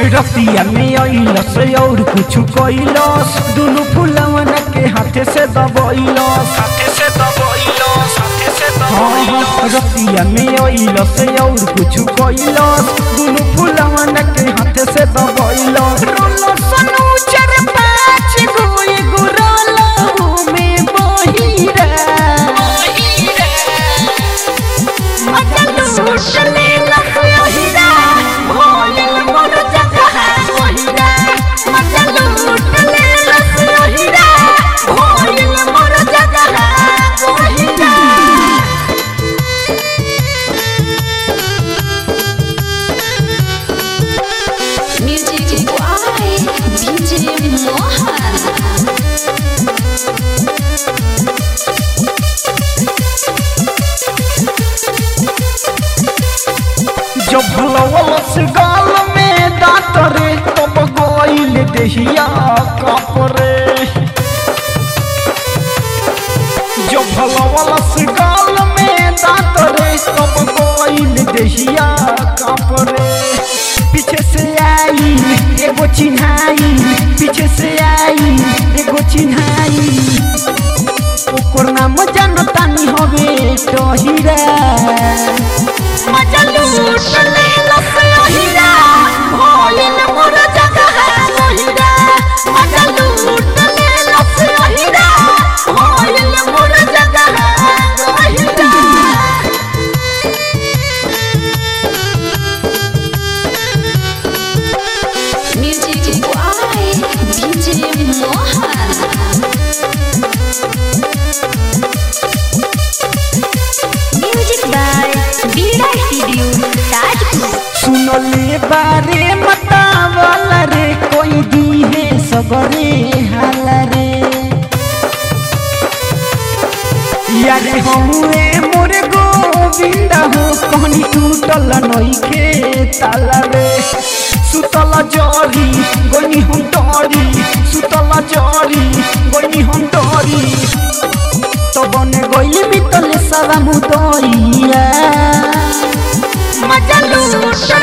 रतिया में अइलस और कुछ कैलस दुनु फुलवन के हाथे से दबैलस हाथे से दबैलस हाथे से दबैलस रतिया में अइलस और कुछ कैलस दुनु फुलवन के हाथे से दबैलस रोलस नूचर पाँच गोए गुरलो में बहिरा Music by DJ Mohan. जब भलवलस गाल में दांत रे तब गोइल देहिया कापरे जब भलवलस गाल में दांत रे तब गोइल देहिया कापरे पीछे से आई एगो चिन्हाई पीछे से आई एगो चिन्हाई ओकर नाम जानतानी हवे टहिरा Music by DJ Mohan. Music by Vida Studio, Tajpur. सुनले बारे मतावल रे कोई दी है सगरे हाल रे यारे हमुए मोरे गोविंदा हो कहनी टूटल नइखे ताला रे सुतल जरी गनी हम डरी सुतल जरी गनी हम डरी तो बने गइल बितले सवा मुदइया मजा लूट